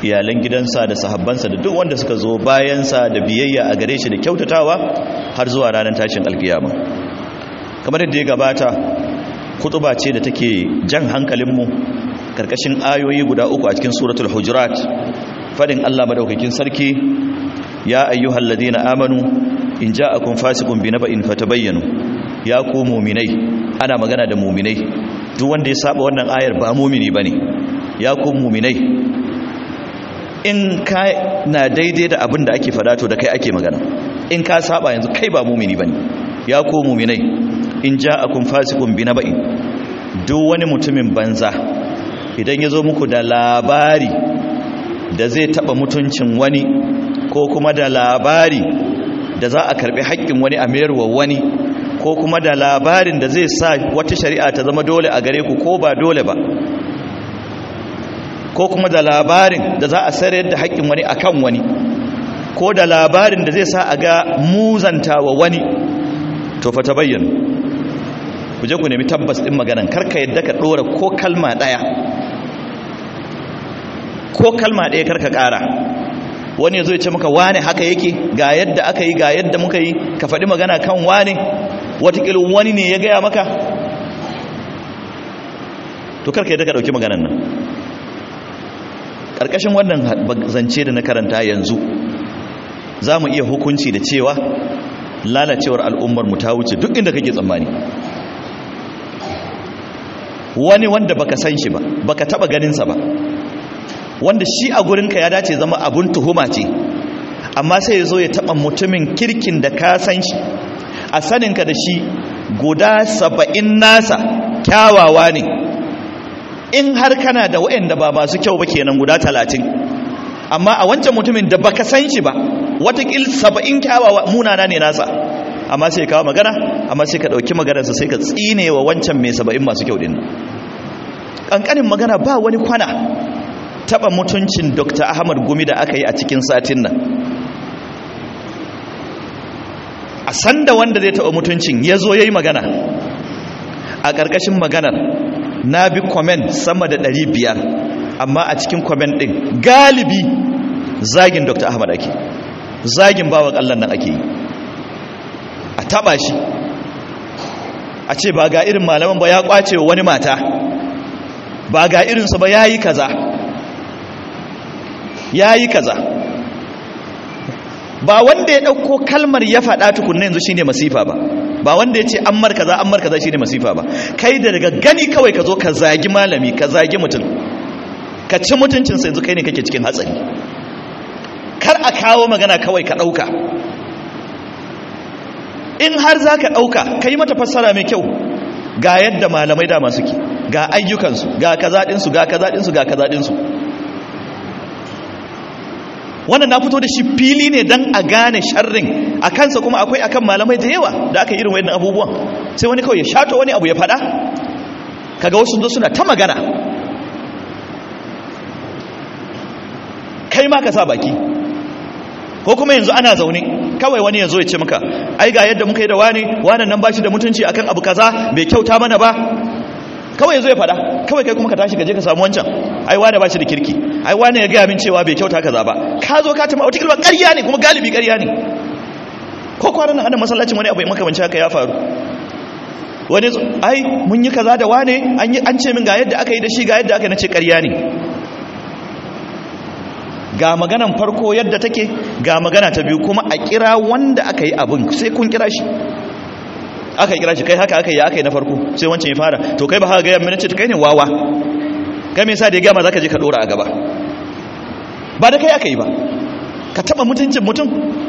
iyalan gidansa da sahabbansa da duk wanda suka zo bayansa da biyayya a gare shi da kyautatawa har zuwa ranar tashin alkiyama kamar yadda ya gabata kutuba ce da take jan hankalinmu karkashin ayoyi guda uku a cikin suratul hujurat fadin Allah madaukakin sarki ya ayyuhal ladina amanu in ja'akum fasiqun binaba'in fatabayyanu ya ku mu'minai ana magana da mu'minai duk wanda ya saba wannan ayar ba mu'mini bane ya ku mu'minai in ka na daidai da abin da ake fada to da kai ake magana in ka saba yanzu kai ba mu'mini bane ya ku mu'minai in ja'akum fasiqun binaba'in duk wani mutumin banza idan ya zo muku da labari da zai taba mutuncin wani ko kuma da labari da za a karbi haƙƙin wani a mayarwa wani ko kuma da labarin da zai sa wata shari'a ta zama dole a gare ku ko ba dole ba ko kuma da labarin da za a sayar da haƙƙin wani akan wani ko da labarin da zai sa a ga muzanta wa wani to fa ta bayyana ku je ku nemi tabbas ɗin maganan karka yadda ka ɗora ko kalma ɗaya ko kalma ɗaya karka ƙara wani ya zo ya ce maka wane haka yake ga yadda aka yi ga yadda muka yi ka faɗi magana kan wane watakila wani ne ya gaya maka to karka yadda ka ɗauki maganan nan ƙarƙashin wannan zance da na karanta yanzu za mu iya hukunci da cewa lalacewar al'ummar mu ta wuce duk inda kake tsammani wani wanda baka san shi ba baka taba ganinsa ba wanda shi a gurinka ya dace zama abun tuhuma ce amma sai ya zo ya taba mutumin kirkin da ka san shi a saninka da shi guda saba'in nasa kyawawa ne in har kana da waɗanda ba masu kyau ba kenan guda talatin amma a wancan mutumin da baka san shi ba watakil saba'in kyawawa munana ne nasa amma sai kawo magana amma sai ka ɗauki maganarsa sai ka tsine wa wancan mai saba'in masu kyau ɗin ƙanƙanin magana ba wani kwana taɓa mutuncin dr ahmad gumi da aka yi a cikin satin nan a sanda wanda zai taɓa mutuncin ya zo ya yi magana a ƙarƙashin maganar na bi kwamen sama da ɗari biyar amma a cikin kwamen ɗin galibi zagin dr ahmad ake zagin bawa ƙallon nan ake yi a taba shi a ce ba ga irin malaman ba ya kwace wa wani mata ba ga irinsa ba ya yi kaza ya yi kaza ba wanda ya ɗauko kalmar ya faɗa tukunna yanzu shine masifa ba ba wanda ya ce an mar kaza an mar kaza shine masifa ba kai da daga gani kawai ka zo ka zagi malami ka zagi mutum ka ci mutuncinsa yanzu kai ne kake cikin hatsari kar a kawo magana kawai ka ɗauka in har za ka ɗauka ka yi mata fassara mai kyau ga yadda malamai dama suke ga ayyukansu ga kazaɗinsu ga kazaɗinsu ga kazaɗinsu wannan na fito da shi fili ne don a gane sharrin a kansa kuma akwai akan malamai da yawa da aka irin wayannan abubuwan sai wani kawai ya shato wani abu ya faɗa kaga wasu zo suna ta magana kai ma ka sa baki ko kuma yanzu ana zaune kawai wani yanzu ya ce maka ai ga yadda muka yi da wani wannan nan bashi da mutunci akan abu kaza bai kyauta mana ba kawai yanzu ya fada kawai kai kuma ka tashi ka je ka samu wancan ai wani bashi da kirki ai wani ya gaya min cewa bai kyauta kaza ba ka zo ka tama wata kilba ƙarya ne kuma galibi ƙarya ne ko kwanan nan ana masallacin wani abu ya makamanci haka ya faru wani ai mun yi kaza da wane an ce min ga yadda aka yi da shi ga yadda aka nace ƙarya ne ga maganan farko yadda take ga magana ta biyu kuma a kira wanda aka yi abin sai kun kira shi aka kira shi kai haka aka yi aka yi na farko sai wancan ya fara to kai ba haka gaya mini ce kai ne wawa kai me yasa da ya gama zaka je ka dora a gaba ba da kai aka yi ba ka taba mutuncin mutum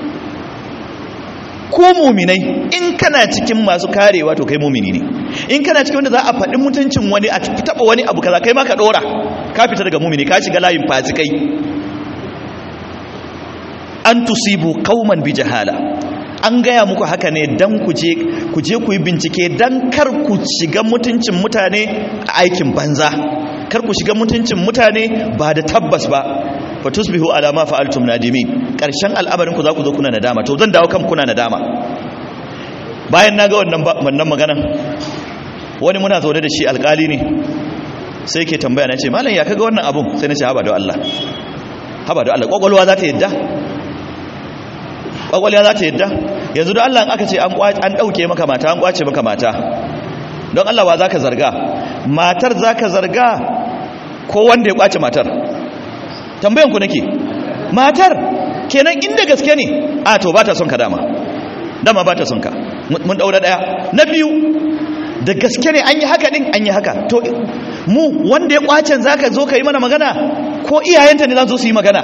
ko muminai in kana cikin masu karewa to kai mumini ne in kana cikin wanda za a faɗi mutuncin wani a taba wani abu kaza kai ma ka dora ka fita daga mumini ka shiga layin fasikai an tusibu kauman bi jahala an gaya muku haka ne dan ku je ku je ku yi bincike dan kar ku shiga mutuncin mutane a aikin banza kar ku shiga mutuncin mutane ba da tabbas ba fa tusbihu ala ma fa'altum nadimin karshen al'amarin ku za ku zo kuna nadama to zan dawo kan kuna nadama bayan naga wannan wannan magana wani muna zaune da shi alkali ne sai ke tambaya na ce malam ya kaga wannan abun sai na ce haba da Allah haba da Allah kwakwalwa za ta yadda kwakwalwa za ta yadda yanzu don Allah aka ce an ɗauke maka mata an kwace maka mata don Allah wa za ka zarga matar za ka zarga ko wanda ya kwace matar tambayan ku nake matar kenan inda gaske ne a to ba ta son ka dama dama ba ta son ka mun daura daya na biyu da gaske ne an yi haka din an yi haka to mu wanda ya kwacen zaka zo ka yi mana magana ko iyayenta ne za su yi magana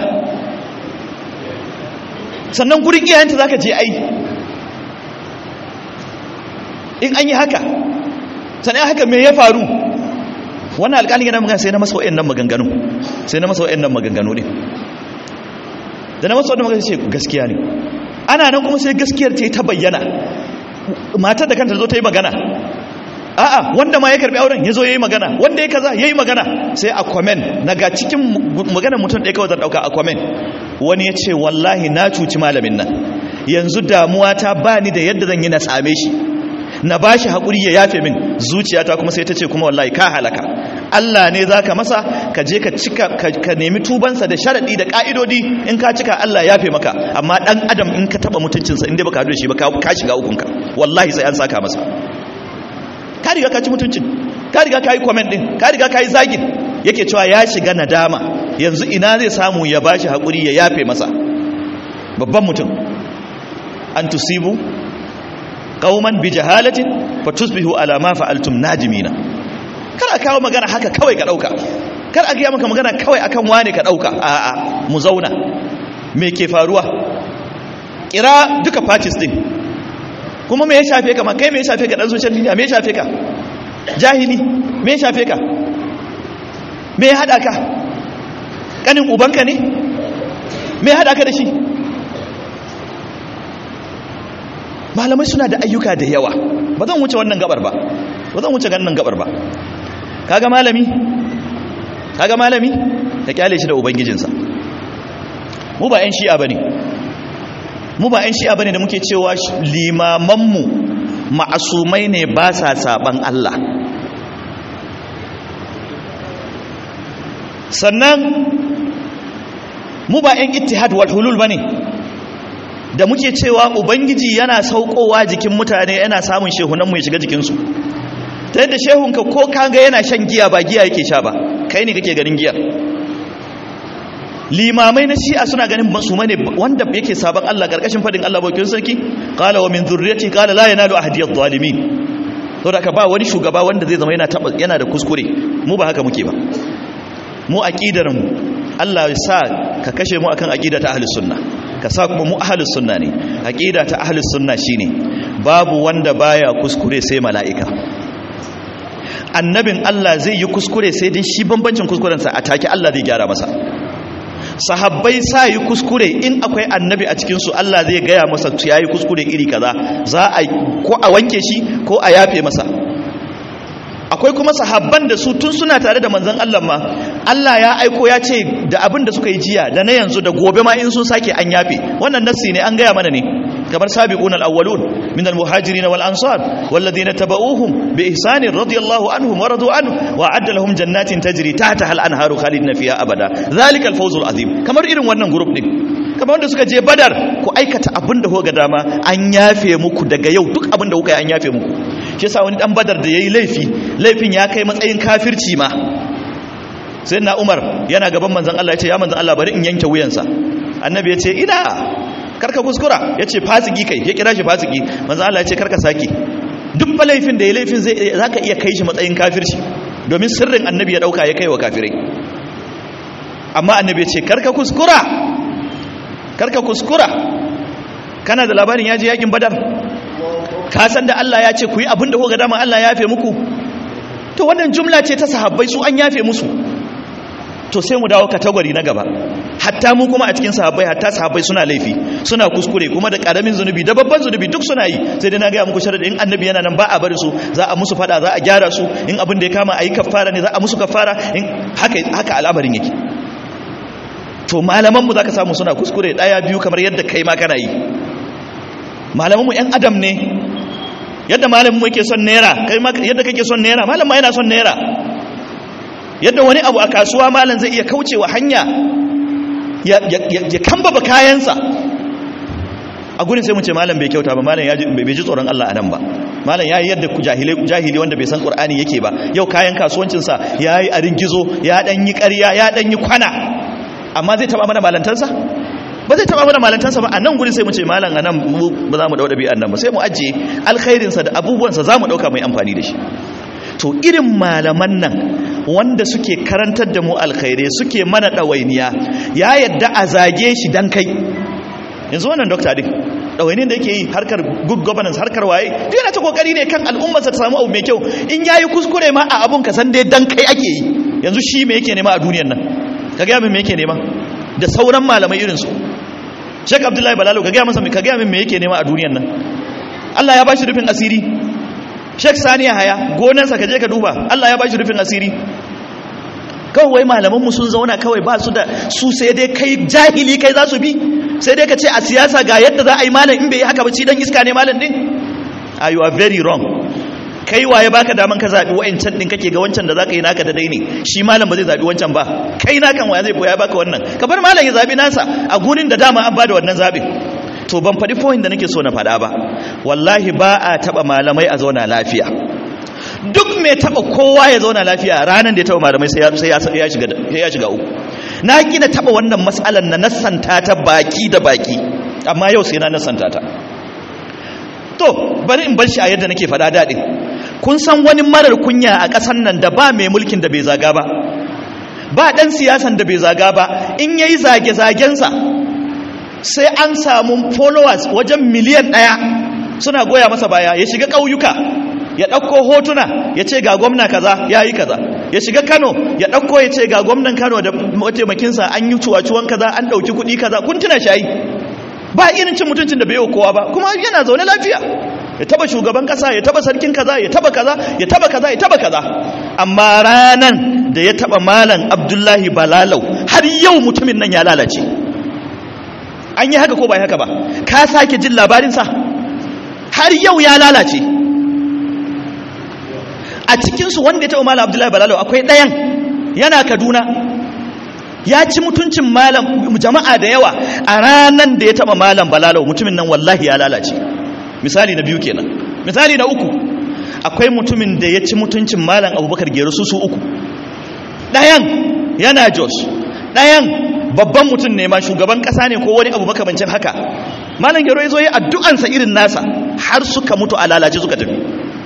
sannan gurin iyayenta zaka je ai in an yi haka sannan haka me ya faru wannan alƙalin yana magana sai na masa wa'annan maganganu sai na masa wa'annan maganganu ne da na masa wa'annan maganganu ce gaskiya ne ana nan kuma sai gaskiyar ta yi ta bayyana matar da kanta zo ta yi magana a'a wanda ma ya karbi auren ya zo ya yi magana wanda ya kaza ya yi magana sai a kwamen na ga cikin magana mutum ɗaya kawai zan ɗauka a kwamen wani ya ce wallahi na cuci malamin nan yanzu damuwa ta ba ni da yadda zan yi na same shi na ba shi haƙuri ya yafe min zuciyata kuma sai ta ce kuma wallahi ka halaka Allah ne za ka masa ka je ka cika ka nemi tubansa da sharaɗi da ƙa'idodi in ka cika Allah yafe maka amma ɗan adam in ka taɓa mutuncinsa inda baka haɗu da shi ba ka shiga ukunka wallahi sai an saka masa ka riga ka ci mutuncin ka riga ka yi comment ɗin ka riga ka yi zagin yake cewa ya shiga nadama yanzu ina zai samu ya ba shi haƙuri ya yafe masa babban mutum an tusibu qauman bi jahalatin fatusbihu ala ma fa'altum najimina kar a kawo magana haka kawai ka dauka kar a ga maka magana kawai akan wane ka dauka a a mu zauna me ke faruwa kira duka parties din kuma me ya shafe ka ma kai me ya shafe ka dan social media me ya shafe ka jahili me ya shafe ka me ya hada ka kanin ubanka ne me ya hada ka da shi malamai suna da ayyuka da yawa ba zan wuce wannan gabar ba ba zan wuce wannan gabar ba kaga malami kaga malami ta kyale shi da ubangijinsa mu ba yan shi'a bane mu ba yan shi'a bane da muke cewa limamanmu ma'asumai ne ba sa saban Allah sannan mu ba yan ittihad wal hulul bane da muke cewa ubangiji yana saukowa jikin mutane yana samun shehunanmu ya shiga jikinsu ta yadda shehunka ko kaga yana shan giya ba giya yake sha ba kai ne kake ganin giya limamai na shi'a suna ganin su mane wanda yake sabon Allah karkashin fadin Allah bakin sarki qala wa min dhurriyyati qala la yanalu ahdi adh-dhalimin to da ka ba wani shugaba wanda zai zama yana yana da kuskure mu ba haka muke ba mu aqidar mu Allah ya sa ka kashe mu akan aqida ta ahlus sunna ka sa kuma mu ahlus sunna ne aqida ta ahlus sunna shine babu wanda baya kuskure sai mala'ika annabin Allah zai yi kuskure sai dai shi bambancin kuskurensa a take Allah zai gyara masa sahabbai sa yi kuskure in akwai annabi a cikinsu Allah zai gaya masa ya yi kuskure iri kaza za a ko a wanke shi ko a yafe masa akwai kuma sahabban da su tun suna tare da manzon Allah ma Allah ya aiko ya ce da abin da suka yi jiya da na yanzu da gobe ma in sun sake an yafe wannan nassi ne an gaya mana ne kamar sabiquna al-awwalun min al-muhajirin wal ansar walladhina tabauhum bi ihsan radiyallahu anhum wa radu anhu wa adda lahum jannatin tajri tahtaha al-anharu khalidina fiha abada zalika al-fawz al-azim kamar irin wannan group din kamar wanda suka je badar ku aikata abin da kuka dama an yafe muku daga yau duk abin da kuka yi an yafe muku shi yasa wani dan badar da yayi laifi laifin ya kai matsayin kafirci ma sai na umar yana gaban manzan Allah ya ce ya manzan Allah bari in yanke wuyansa annabi ya ce ina karka kuskura ya ce fasiki kai ya kira shi fasiki manzan Allah ya ce karka saki duk ba laifin da ya laifin zai za ka iya kai shi matsayin kafirci domin sirrin annabi ya dauka ya kai wa kafirai amma annabi ya ce karka kuskura karka kuskura kana da labarin ya je yakin badar ka san da Allah ya ce ku yi abin da kuka dama Allah ya yafe muku to wannan jumla ce ta sahabbai su an yafe musu to sai mu dawo katagwari na gaba hatta mu kuma a cikin sahabbai hatta sahabbai suna laifi suna kuskure kuma da karamin zunubi da babban zunubi duk suna yi sai dai na gaya muku sharadi in annabi yana nan ba a bari su za a musu fada za a gyara su in abin da ya kama a yi kafara ne za a musu kafara in haka haka al'amarin yake to malaman mu zaka samu suna kuskure daya biyu kamar yadda kai ma kana yi malaman mu yan adam ne yadda malamin mu yake son naira kai ma yadda kake son naira malam ma yana son naira yadda wani abu a kasuwa malam zai iya kaucewa hanya ya kamba ba kayansa a gurin sai mu ce malam bai kyauta ba malam bai ji tsoron Allah a nan ba malam ya yi yadda jahili wanda bai san ƙur'ani yake ba yau kayan kasuwancinsa ya yi a ringizo ya ɗan yi ƙarya ya ɗan yi kwana amma zai taɓa mana malantansa ba zai taɓa mana malantansa ba a nan gurin sai mu ce malam a nan ba za mu ɗau ɗabi'an nan ba sai mu ajiye alkhairinsa da abubuwansa za mu ɗauka mai amfani da shi to irin malaman nan wanda suke karantar da mu alkhairai suke mana ɗawainiya ya yadda a zage shi dan kai yanzu wannan dokta din ɗawainin da yake yi harkar good governance harkar waye duk yana ta kokari ne kan al'ummarsa ta samu abu mai kyau in yayi kuskure ma a abun ka san dai dan kai ake yi yanzu shi me yake nema a duniyar nan ka ga min me yake nema da sauran malamai irin su Sheikh Abdullahi Balalo ka ga masa ka ga min me yake nema a duniyar nan Allah ya bashi rufin asiri Sheikh Sani Haya gonarsa ka je ka duba Allah ya bashi rufin asiri kawai malaman mu sun zauna kawai ba su da su sai dai kai jahili kai za su bi sai dai ka ce a siyasa ga yadda za a yi malam in bai yi haka ba ci dan iska ne malam din are you are very wrong kai waye baka daman ka zabi wa'ancan din kake ga wancan da zaka yi naka da dai ne shi malam ba zai zabi wancan ba kai nakan waya zai boya baka wannan ka bar malam ya zabi nasa a gurin da dama an bada wannan zabin to ban faɗi point da nake so na faɗa ba wallahi ba a taɓa malamai a zauna lafiya duk mai taɓa kowa ya zauna lafiya ranar da ya taɓa malamai sai ya shiga uku na gina taɓa wannan matsalar na nassanta ta baki da baki amma yau sai na nassanta ta to bari in bar shi a yadda nake faɗa daɗin kun san wani marar kunya a ƙasar nan da ba mai mulkin da bai zaga ba ba ɗan siyasan da bai zaga ba in yayi zage-zagensa sai an samu followers wajen miliyan ɗaya suna goya masa baya ya shiga ƙauyuka ya ɗauko hotuna ya ce ga gwamna kaza ya yi kaza ya shiga kano ya ɗauko ya ce ga gwamnan kano da mataimakinsa an yi cuwacuwan kaza an ɗauki kuɗi kaza kun tuna shayi ba irin cin mutuncin da bai yi kowa ba kuma yana zaune lafiya ya taba shugaban kasa ya taba sarkin kaza ya taba kaza ya taba kaza ya taba kaza amma ranan da ya taba malam abdullahi balalau har yau mutumin nan ya lalace an yi haka ko ba haka ba ka sake jin labarinsa har yau ya lalace a cikinsu wanda ya taba malam abdullahi balalau akwai ɗayan yana kaduna ya ci mutuncin malam jama'a da yawa a ranan da ya taba malam balalau mutumin nan wallahi ya lalace misali na biyu kenan misali na uku akwai mutumin da ya ci mutuncin malam abubakar gero su su uku ɗayan yana jos ɗayan babban mutum ne ma shugaban ƙasa ne ko wani abu makamancin haka malam gero ya zo ya addu'ansa irin nasa har suka mutu a lalace suka tafi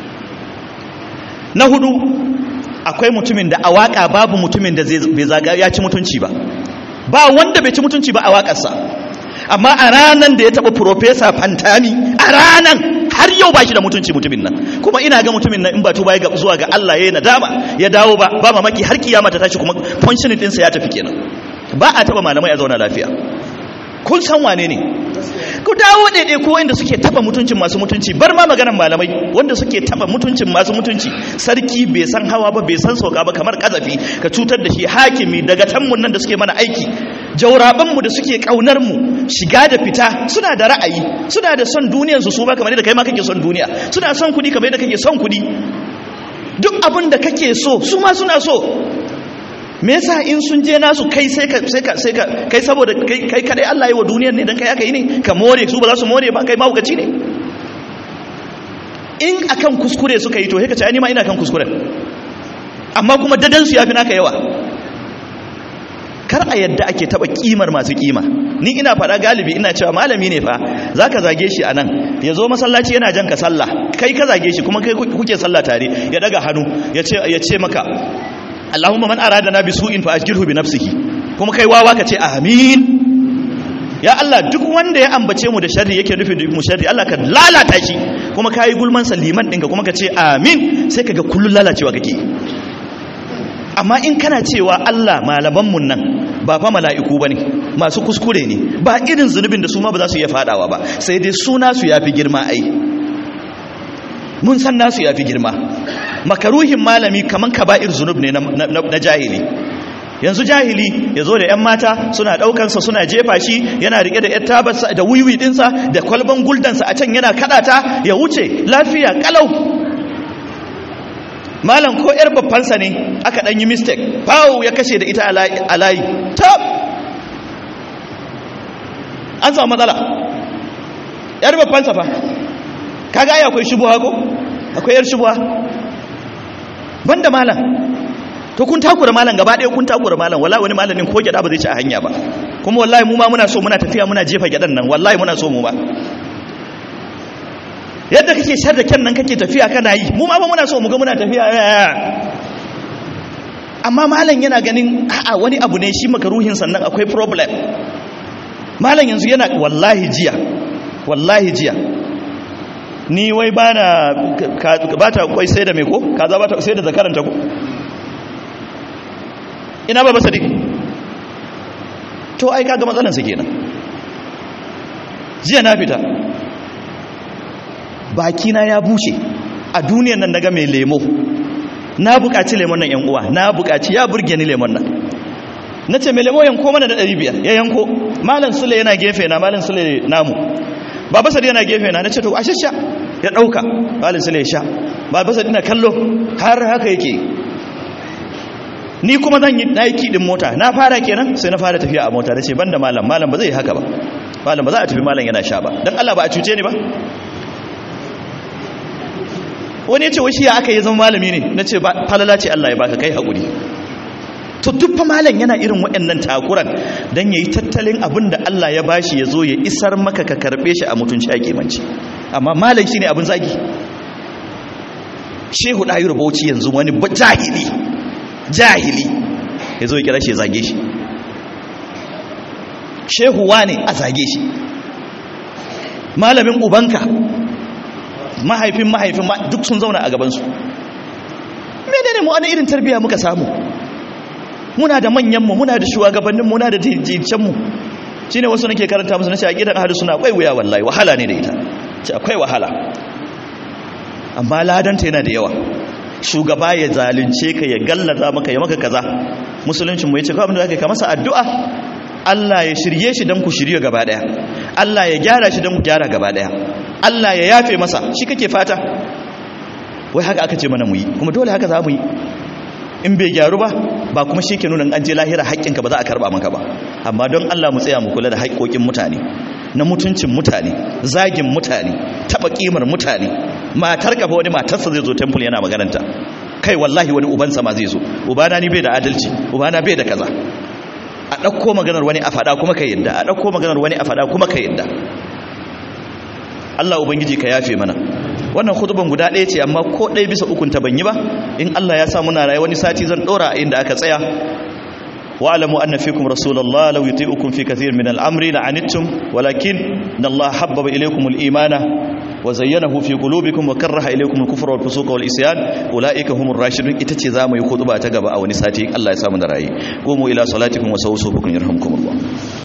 na hudu akwai mutumin da a waƙa babu mutumin da bai zaga ya ci mutunci ba ba wanda bai ci mutunci ba a waƙarsa amma a ranan da ya taɓa profesa fantami a ranan har yau ba shi da mutunci mutumin nan kuma ina ga mutumin nan in ba tuba ya zuwa ga Allah ya yi nadama ya dawo ba ba mamaki har kiyama ta tashi kuma functioning ɗinsa ya tafi kenan ba a taɓa malamai a zauna lafiya kun san wane ne ku dawo daidai ko inda suke taba mutuncin masu mutunci bar ma maganar malamai wanda suke taba mutuncin masu mutunci sarki bai san hawa ba bai san sauka ba kamar kazafi ka cutar da shi hakimi daga tanmun nan da suke mana aiki jauraban mu da suke kaunar mu shiga da fita suna da ra'ayi suna da son duniyar su su ba kamar yadda kai ma kake son duniya suna son kudi kamar yadda kake son kudi duk abin da kake so su ma suna so me yasa in sun je nasu kai sai ka sai ka sai ka kai saboda kai kai kadai Allah yi wa duniyar ne dan kai aka yi ne ka more su ba za su more ba kai mahaukaci ne in akan kuskure suka yi to sai ka ce ai ma ina kan kuskure amma kuma dadan su yafi naka yawa kar a yadda ake taba kimar masu kima ni ina fada galibi ina cewa malami ne fa zaka zage shi anan ya zo masallaci yana jan ka sallah kai ka zage shi kuma kai kuke sallah tare ya daga hannu ya ce ya ce maka Allahumma man aradana bi su'in fa ajirhu bi nafsihi kuma kai wawa ka ce amin ya Allah duk wanda ya ambace mu da sharri yake nufi mu sharri Allah ka lalata shi kuma kai gulman liman ɗinka kuma ka ce amin sai kaga kullun lalacewa kake amma in kana cewa Allah malaman mun nan ba fa mala'iku bane masu kuskure ne ba irin zunubin da su ma ba za su iya fadawa ba sai dai suna su yafi girma ai mun san nasu yafi girma makaruhin malami kaman kaba'ir zunub ne na jahili yanzu jahili ya zo da 'yan mata suna ɗaukansa suna jefa shi yana riƙe da 'yan tabarsa da wiwi ɗinsa da kwalban guldansa a can yana kaɗata ya wuce lafiya ƙalau malam ko 'yar babbansa ne aka ɗan yi mistake fawo ya kashe da ita a layi top an samu matsala yar babban safa kaga ai akwai shubuha ko akwai yar shubuha banda malam to kun takura malam gaba ɗaya kun takura malam wallahi wani malamin ko gyada ba zai ci a hanya ba kuma wallahi mu ma muna so muna tafiya muna jefa gyadan nan wallahi muna so mu ba yadda kake shar da kyan nan kake tafiya kana yi mu ma ba muna so mu ga muna tafiya amma malam yana ganin a'a wani abu ne shi makaruhin sannan akwai problem malam yanzu yana wallahi jiya wallahi jiya ni wai bana ba ta kwai sai da me ko kaza ba ta sai da zakaranta ko ina ba sadiq to ai kaga matsalan su kenan jiya na fita bakina ya bushe a duniyan nan daga mai lemo na buƙaci lemon nan yan uwa na buƙaci ya burge ni lemon nan na ce mai lemo yanko mana da 500 ya yanko malam sule yana gefe na malam sule namu baba sadi yana gefe na na ce to a sha ya ɗauka malam sule ya sha baba sadi na kallo har haka yake ni kuma zan yi na yi kiɗin mota na fara kenan sai na fara tafiya a mota da ce ban da malam malam ba zai yi haka ba malam ba za a tafi malam yana sha ba don allah ba a cuce ni ba wani ya ce washi ya aka yi zama malami ne na ce falala ce Allah ya baka kai haƙuri to duk malam yana irin waɗannan takuran don ya yi tattalin abin da Allah ya bashi ya zo ya isar maka ka karɓe shi a mutunci a kimanci amma malam shi ne abin zagi shehu ɗayi rubauci yanzu wani jahili jahili ya zo ya kira shi ya zage shi shehu wane a zage shi malamin ubanka mahaifin mahaifin duk sun zauna a gabansu menene mu ana irin tarbiyya muka samu muna da manyanmu muna da shugabanninmu muna da jincanmu shi ne wasu nake karanta musu na ce a gidan ahadu suna akwai wuya wallahi wahala ne da ita ce akwai wahala amma ladanta yana da yawa shugaba ya zalunce ka ya gallaza maka ya maka kaza musuluncin mu ya ce kawai abin da zaka ka masa addu'a Allah ya shirye shi don ku shirye gaba daya Allah ya gyara shi don ku gyara gaba daya Allah ya yafe masa shi kake fata wai haka aka ce mana mu yi kuma dole haka za mu yi in bai gyaru ba ba kuma shi ke nuna an je lahira haƙƙinka ba za a karɓa maka ba amma don Allah mu tsaya mu kula da haƙƙoƙin mutane na mutuncin mutane zagin mutane taɓa ƙimar mutane matar kafa wani matarsa zai zo temple yana magananta kai wallahi wani ubansa ma zai zo ubana ni bai da adalci ubana bai da kaza a ɗauko maganar wani a faɗa kuma ka yadda a ɗauko maganar wani a faɗa kuma ka yadda Allah ubangiji ka yafe mana wannan khutban guda ɗaya ce amma ko ɗaya bisa ukun ta ban yi ba in Allah ya sa muna raye wani sati zan ɗora a inda aka tsaya wa alamu anna fikum rasulullah law yuti'ukum fi kathir min al-amri la'anittum walakin Allah habbaba ilaykum al-imana wa zayyanahu fi qulubikum wa karaha ilaykum al-kufra wal fusuqa wal isyan ulaika humur rashidun ita ce zamu yi khutba ta gaba a wani sati Allah ya sa mu da raye qumu ila salatikum wa sawsukum yarhamkumullah